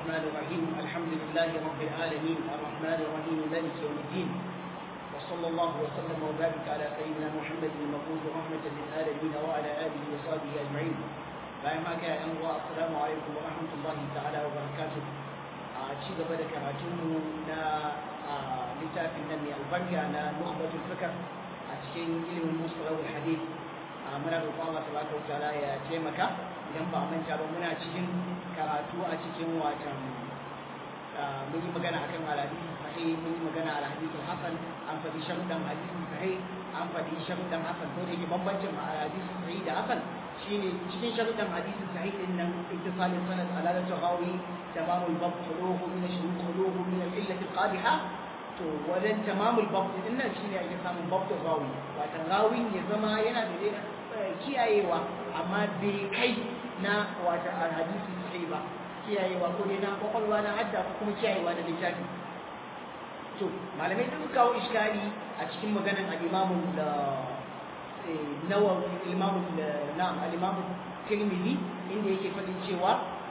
الرحمن الرحيم الحمد لله رب العالمين الرحمن الرحيم مالك يوم الدين وصلى الله وسلم وبارك على سيدنا محمد المبعوث رحمة للعالمين وعلى آله وصحبه أجمعين bayan haka ya uwa assalamu alaikum wa rahmatullahi ta'ala wa barakatuh a ci gaba da karatunmu na littafin nan mai albarka na nukhbatul fikr a cikin ilimin musalawul hadith muna roƙon Allah tabaraka wa ta'ala ya taimaka idan ba manta ba muna cikin karatu a cikin watan mun yi magana akan alhadisi sahih mun yi magana alhadisi hasan an faɗi sharuɗan hadisi sahih an faɗi sharuɗan hasan ko da yake bambancin alhadisi sahih da hasan shine cikin sharuɗan hadisi sahih din nan ittisalin sanad alalatu rawi tamamul bab khuluhu min ashurut khuluhu min al-illat al-qadiha to wajen tamamul bab din nan shine ake samun bab rawi wato rawin ya zama yana da kiyayewa amma bai kai na wata alhadisi sahih ba kiyayewa ko dai na kwakwalwa na hadda ko kuma kiyayewa da littafi to malamai sun kawo iskari a cikin maganan al-imamu da nawawi al-imamu na'am al-imamu tirmidhi inda yake fadin cewa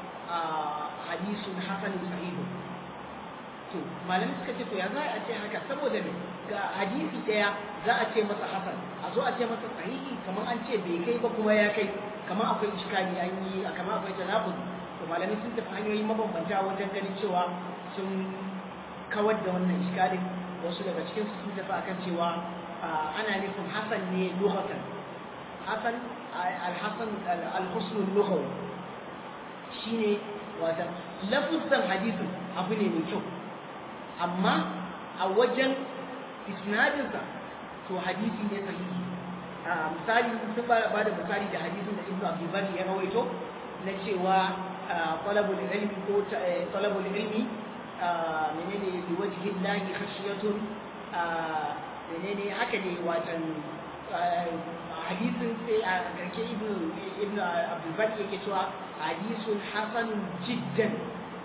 hadisun hasan sahih to malamai suka ce to ya za a ce haka saboda me ga hadisi daya za a ce masa hasan a zo a ce masa sahihi kamar an ce bai kai ba kuma ya kai kamar akwai iskari an yi kamar akwai tanabuz to malamai sun tafi hanyoyi mabambanta wajen ganin cewa sun kawar da wannan iskalin wasu daga cikin su sun tafi akan cewa ana nufin hasan ne lughatan hasan al-hasan al-husn al-lughawi shine wata lafuzan hadisin abu ne mai kyau amma a wajen isnadinsa to hadisi ne sahihi misali sun ba da misali da hadisin da ibnu abdul ya rawaito na cewa talabul ilmi ko talabul ilmi menene bi wajhi llahi khashiyatun menene haka ne watan hadisin sai a garke ibnu ibnu abdul bari yake cewa hadisun hasanun jiddan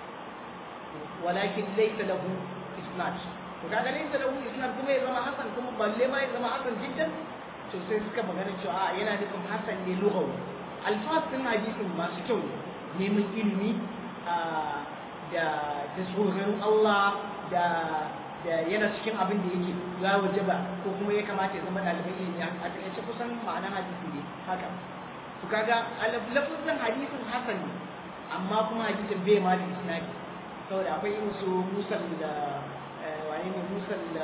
walakin laysa lahu isnad to kaga laysa lahu isnad kuma ya zama hasan kuma balle ma ya zama hasan jiddan to sai suka magana cewa yana nufin hasan ne lughawi alfas din hadisin masu kyau ne neman ilimi da da tsoron Allah da da yana cikin abin da yake ya wajaba ko kuma ya kamata ya zama ɗaliban ilimi a takaice kusan ma'anar hadisi ne haka to kaga lafazin hadisin hasan ne amma kuma hadisin bai ma da isnadi saboda akwai irin su musal da wani ne musal da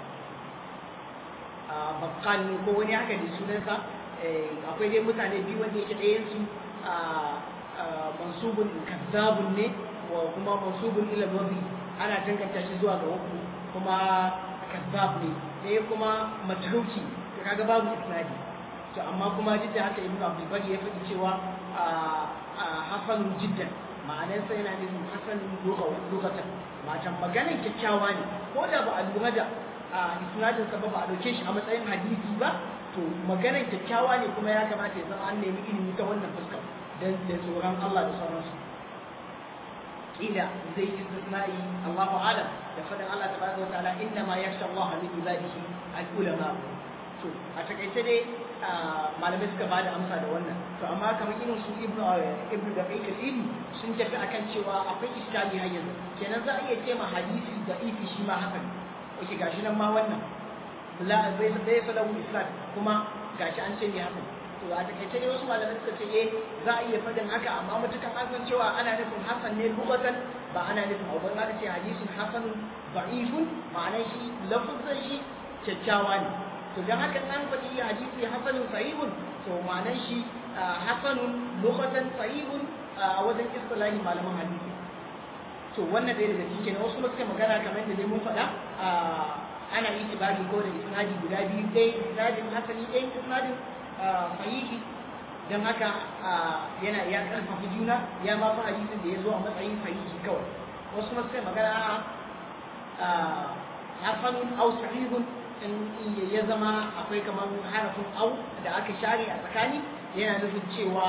bakkal ne ko wani haka ne sunansa akwai dai mutane biyu wanda yake ɗayan su mansubun kazzabun ne wa kuma mansubun ila wabi ana danganta shi zuwa ga wabu kuma kazzab ne ɗaya kuma matruki to kaga babu isnadi to amma kuma duk da haka ibnu abdul bari ya faɗi cewa hasanun jiddan ma'anar sa yana nufin hasanun lugatan matan maganar kyakkyawa ne ko da ba a lura da isnadin sa ba ba a dauke shi a matsayin hadisi ba to maganar kyakkyawa ne kuma ya kamata ya zama an nemi ilimi ta wannan fuskar dan da tsoron Allah da sauransu kila zai istisna'i Allahu alam da fadin Allah tabaraka wa ta'ala inna ma yakhsha Allah min ibadihi al-ulama to a takaice dai malamai suka bada amsa da wannan to amma kamar irin su ibnu ibnu da kai kasiri sun tafi akan cewa akwai iskali har yanzu kenan za a iya ce ma hadisi da ifi shi ma haka oke gashi nan ma wannan la zai zai salamu islam kuma gashi an ce ne haka to a takaice dai wasu malamai suka ce eh za a iya fadin haka amma mutukan an san cewa ana nufin hasan ne lugatan ba ana nufin abu ba ce hadisin hasanun da'ifun ma'anar shi lafazin shi kyakkyawa ne to dan haka an faɗi hadisi hasanun sahihun to ma'anar shi hasanun lugatan sahihun a wajen istilahi malaman hadisi to wannan dai daga cikin wasu suka magana kamar da dai mun faɗa ana itibari ko da isnadi guda biyu dai isnadin hasani dai isnadin sahihi don haka yana ya karfafa juna ya ma fi hadisin da ya zo a matsayin sahihi kawai wasu masu kai magana hasanun au sahihun in ya zama akwai kamar harafin au da aka share a tsakani yana nufin cewa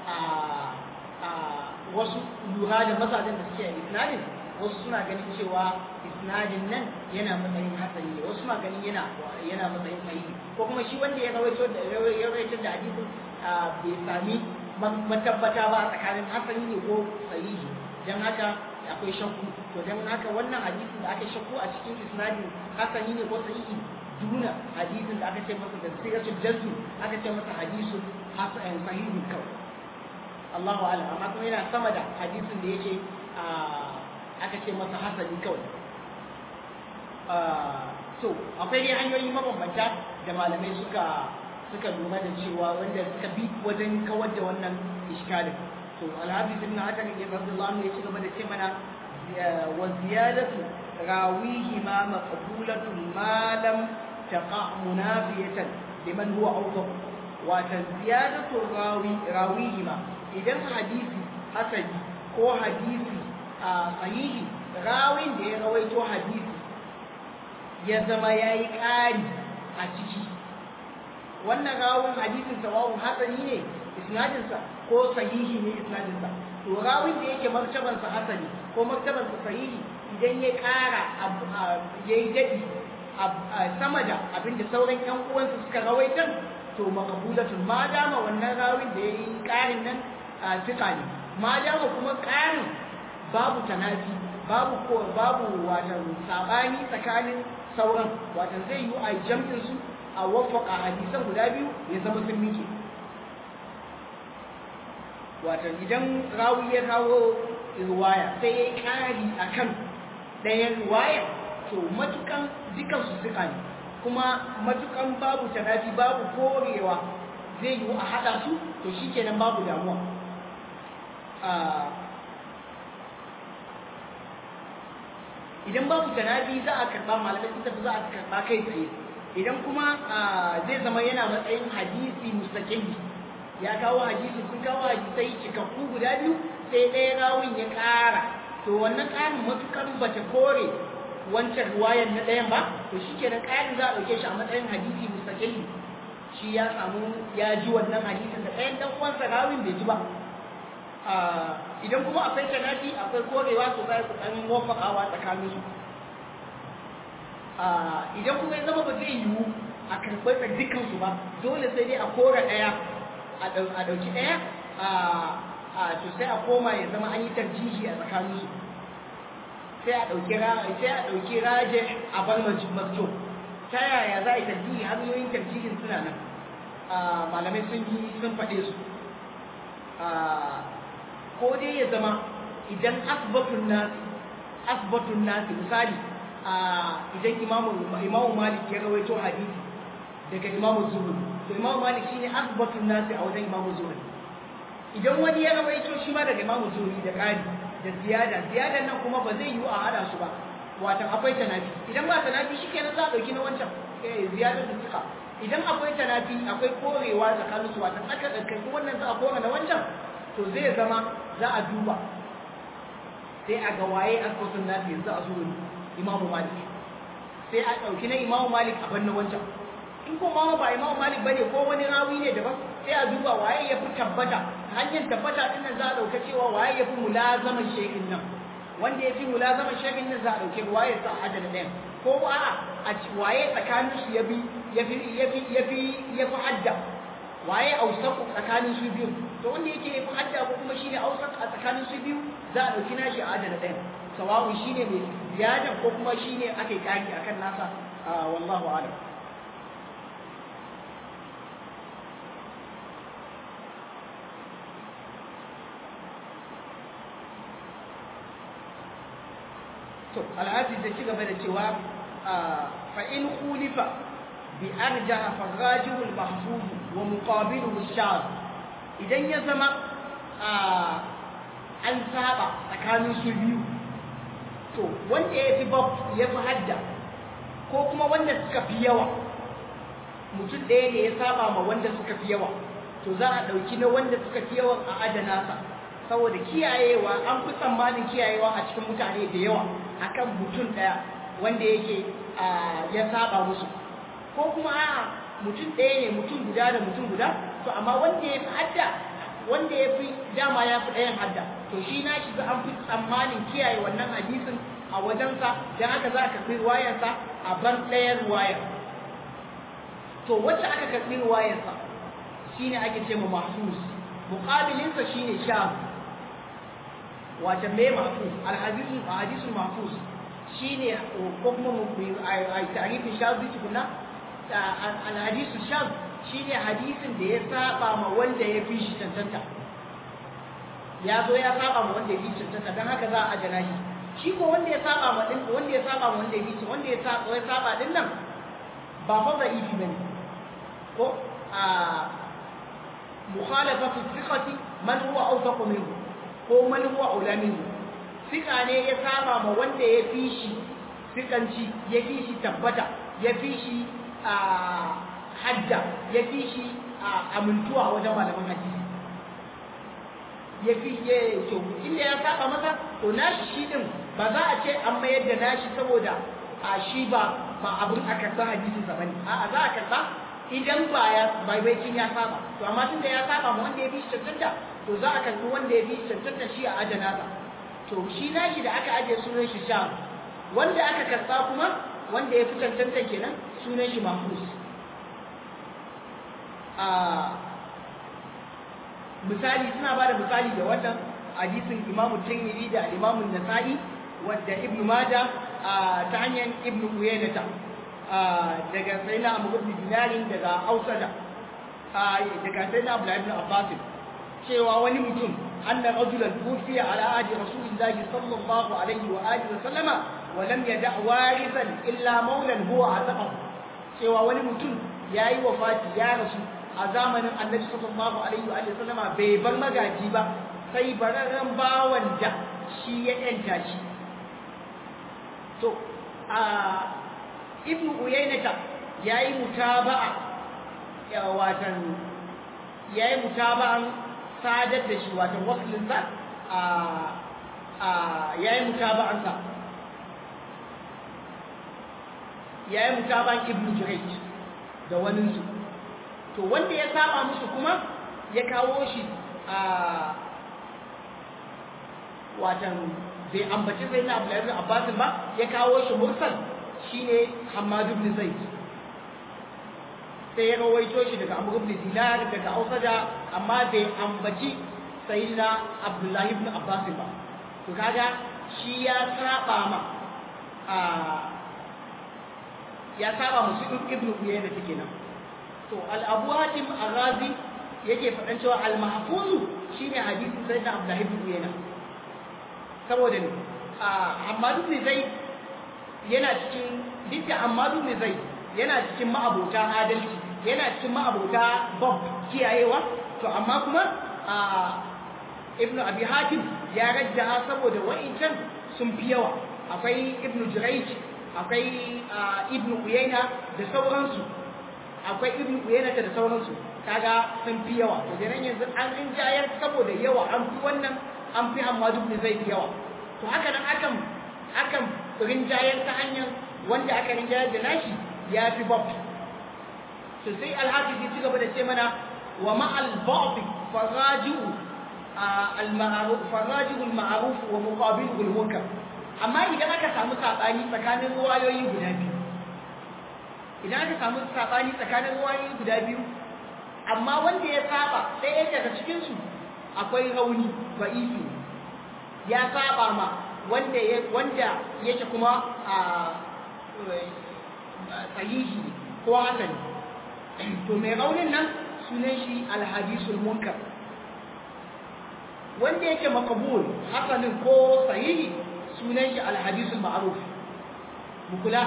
wasu lura da mazajen da suke a isnadin wasu suna ganin cewa isnadin nan yana matsayin hasani ne wasu suna ganin yana yana matsayin sahihi ko kuma shi wanda ya rawaito da ya rawaito da hadisin bai sami matabbata ba a tsakanin hasani ne ko sahihi dan haka akwai shakku to dan haka wannan hadisin da aka shakku a cikin isnadin hasani ne ko sahihi duna hadisin da aka ce masa da sigatul jazm aka ce masa hadisun hasan sahihi kawai Allahu a'lam amma kuma yana sama da hadisin da yake aka ce masa hasani kawai so akwai dai hanyoyi mabambanta da malamai suka suka lura da cewa wanda suka bi wajen kawar da wannan iskalin to alhafiz ibn hajar ya radiyallahu anhu ya ci gaba da ce mana wa ziyadatu rawihi ma maqbulatu ma lam taqa munafiyatan liman huwa awsaf wa ziyadatu rawi rawihi ma idan hadisi hasani ko hadisi sahihi rawin da ya rawaito hadisi ya zama yayi ƙari a ciki wannan rawun hadisin sawawun hasani ne isnadinsa ko sahihi ne isnadinsa to rawin da yake martabansa hasani ko martabansa sahihi idan ya ƙara ya yi daɗi sama da abinda sauran ƴan uwansa suka rawaitar to makabulatun ma dama wannan rawin da ya yi ƙarin nan a fiƙa ne ma dama kuma ƙarin babu tanafi babu ko babu watan sabani tsakanin sauran watan zai yi a jam'in su a wafaka hadisan guda biyu ya zama sun mike watan idan rawi ya kawo riwaya sai ya yi ƙari a kan ɗayan riwaya to matukan dukansu suka ne kuma matukan babu tanafi babu korewa zai yi a haɗa su to shi kenan babu damuwa idan babu tanafi za a karɓa malamai sun tafi za a karɓa kai tsaye idan kuma zai zama yana matsayin hadisi mustaqili ya kawo hadisi sun kawo hadisai cikakku guda biyu sai ɗaya rawun ya ƙara to wannan ƙarin matukar bata kore wancan ruwayan na ɗayan ba to shi kenan ƙarin za a ɗauke shi a matsayin hadisi mustaqili shi ya samu ya ji wannan hadisin da ɗayan ɗan uwansa rawin bai ji ba idan kuma akwai tanafi akwai korewa to za su ɗan wafakawa tsakanin su idan kuma ya zama ba zai yiwu a karɓar da dukansu ba dole sai dai a kora ɗaya a ɗauki ɗaya a to sai a koma ya zama an yi tarjihi a tsakanin su sai a ɗauki sai a ɗauki raje a bar masjo ta yaya za a yi tarjihi hanyoyin tarjihin suna nan malamai sun yi sun faɗe su ko dai ya zama idan asbatun nasi asbatun nasi misali idan imamu imamu malik ya rawaito hadisi daga imamu zuhri to imamu malik shine asbatun nasi a wajen imamu zuhri idan wani ya rawaito shi ma daga imamu zuhri da ƙari da ziyada ziyadan nan kuma ba zai yiwu a hada su ba watan akwai tanafi idan ba tanafi shikenan za a dauki na wancan eh ziyadar da suka idan akwai tanafi akwai korewa tsakanin su watan aka ɗauki wannan za a kore na wancan to zai zama za a duba sai a ga waye asbatun nasi yanzu a zuhri imamu malik sai a ɗauki na imamu malik a banna wancan in ko ma ba imamu malik bane ko wani rawi ne daban sai a duba waye ya fi tabbata hanyar tabbata din nan za a ɗauka cewa waye ya fi mulazaman shekin nan wanda ya fi mulazaman shekin nan za a ɗauke waye sa a adana ɗayan ko a'a a waye tsakanin su ya fi ya fi ya fi ya fi ya fi hadda waye ausaku tsakanin su biyu to wanda yake ya fi hadda ko kuma shine ausak a tsakanin su biyu za a ɗauki nashi a adana ɗayan sawa'un shine mai ziyada ko kuma shine aka yi kari akan nasa wallahu a'lam to alhaji da ci gaba da cewa fa in khulifa bi arjaha fa rajihu al-mahfuz wa muqabiluhu ash idan ya zama an saba tsakanin su biyu to wanda ya fi bab ya fi hadda ko kuma wanda suka fi yawa mutum ɗaya ne ya saba ma wanda suka fi yawa to za a ɗauki na wanda suka fi yawan a adana sa saboda kiyayewa an fi tsammanin kiyayewa a cikin mutane da yawa akan mutum ɗaya wanda yake ya saba musu ko kuma a mutum ɗaya ne mutum guda da mutum guda to amma wanda ya fi hadda wanda ya fi dama ya fi ɗayan hadda to shi na shi an fi tsammanin kiyaye wannan hadisin a wajensa don haka za a karɓi ruwayarsa a bar ɗayan ruwayar to wacce aka karɓi ruwayarsa shine ake ce ma mahsus muqabilinsa shine sham wata mai mahfuz alhadisul hadisul mahfuz shine ko kuma mu ai tarifin shazi tukuna alhadisul shaz shine hadisin da ya saba ma wanda ya fi shi tantanta ya zo ya saba ma wanda ya fi shi tantanta dan haka za a ajana shi shi ko wanda ya saba ma din wanda ya saba ma wanda ya fi shi wanda ya saba ya saba din nan ba fa da ifi bane ko a mukhalafatu thiqati man huwa awthaq minhu ko man huwa aula minhu thiqa ne ya saba ma wanda ya fi shi thiqanci ya fi shi tabbata ya fi shi a hadda ya fi shi amintuwa wajen malaman hadisi ya fi ya to inda ya saba masa to nashi shi din ba za a ce an mayar da nashi saboda a shi ba ba abin a karɓa hadisin sa bane a'a za a karɓa idan ba ya baibaicin ya saba to amma tun da ya saba ma wanda ya fi shi cancanta to za a karɓi wanda ya fi shi cancanta shi a ajana sa to shi nashi da aka ajiye sunan shi sha wanda aka karɓa kuma wanda ya fi cancanta kenan sunan shi mahfuz a misali suna ba da misali da wannan hadisin imamu tirmidhi da imamu nasa'i wadda ibnu majah ta hanyar ibnu uyaynata daga sayyidina amr ibn dinarin daga ausada daga sayyidina abdullah ibn abbas cewa wani mutum anna rajulan tufiya ala ahdi rasulillahi sallallahu alaihi wa alihi wa sallama wa lam yada warithan illa maulan huwa azaqahu cewa wani mutum yayi wafati ya rasu a zamanin annabi sallallahu alaihi wa sallama bai bar magaji ba sai bararren bawan da shi ya yanta shi to a ibnu uyaynata yayi mutaba'a ya watan yayi mutaba'an sadar da shi watan waslin sa a a yayi mutaba'an sa yayi mutaba'an ibnu jurayj da wani su to wanda ya saba musu kuma ya kawo shi a watan bai ambaci sai na Abdullahi ibn Abbas ba ya kawo shi mursal shine Hammad ibn Zaid sai ya rawaito shi daga Amr ibn Dinar daga Ausada amma bai ambaci sayyidina Abdullahi ibn Abbas ba to kaga shi ya saba ma a ya saba musu ibn Uyayna take nan to al-Abu Hatim Ar-Razi yake faɗan cewa al-mahfuz shine hadisin sayyidina Abdullahi ibn Uyayna saboda ne Hamadu ne zai yana cikin duk da Hamadu ne zai yana cikin ma'abota adalci yana cikin ma'abota bab kiyayewa to amma kuma Ibn Abi Hatim ya rajjaha saboda wa'incan sun fi yawa akwai Ibn Jurayj akwai Ibn Uyayna da sauransu akwai Ibn Uyayna da sauransu kaga sun fi yawa to kenan yanzu an rinjayar saboda yawa an fi wannan an fi Hammadu ibn Zaid yawa to haka nan akan akan rinjayar ta hanyar wanda aka rinjayar da nashi ya fi bab to sai al-hafiz ya ci gaba da ce mana wa ma'al ba'd faraji'u al-ma'ruf faraji'u al-ma'ruf wa muqabiluhu al-munkar amma idan aka samu sabani tsakanin ruwayoyi guda biyu idan aka samu sabani tsakanin ruwayoyi guda biyu amma wanda ya saba ɗaya daga cikin su akwai rauni ba'ifi ya saba ma wanda ya wanda yake kuma a sahihi ko hasan to mai raunin nan sunan shi alhadisul munkar wanda yake makabul hasanin ko sahihi sunan shi alhadisul ma'ruf mukula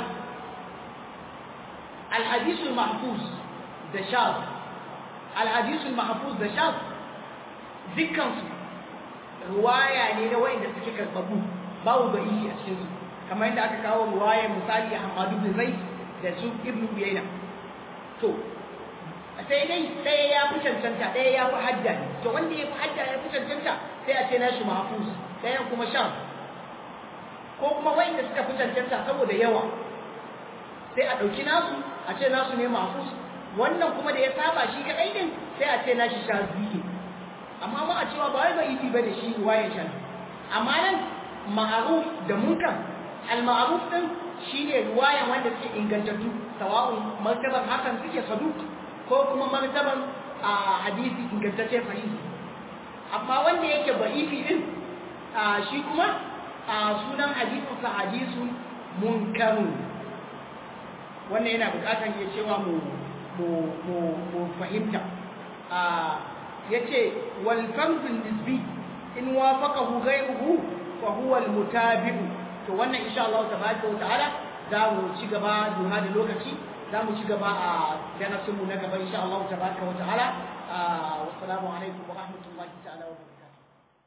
alhadisul mahfuz da shaz alhadisul mahfuz da shaz dukkansu ruwaya ne na wayanda suke karbabu babu ba'i a cikin su kamar yadda aka kawo ruwaya misali Ahmadu bin Zaid da su Ibn Uyayna to sai dai ɗaya ya fi cancanta ɗaya ya fi hadda ne to wanda ya fi hadda ya fi cancanta sai a ce na shi mahfuz ɗayan kuma shan ko kuma wayanda suka fi cancanta saboda yawa sai a ɗauki nasu a ce nasu ne mahfuz wannan kuma da ya saba shi kaɗai din sai a ce na shi shazi amma ma a cewa ba wai ba iti ba da shi waye shan amma nan ma'aruf da munkar al-ma'ruf din shine ruwayan wanda suke ingantattu sawa'un martaban hakan suke saduk ko kuma martaban a hadisi ingantacce sahihi amma wanda yake ba'ifi din shi kuma sunan hadisin sa hadisun munkarun wannan yana bukatar ya cewa mu mu mu mu fahimta yace wal fardun nisbi in wafaqahu ghayruhu fa huwa al mutabi'u to wannan insha Allah tabaraka wa ta'ala za mu ci gaba duha da lokaci za mu ci gaba a darasin mu na gaba insha Allah tabaraka wa ta'ala wassalamu alaikum wa rahmatullahi ta'ala wa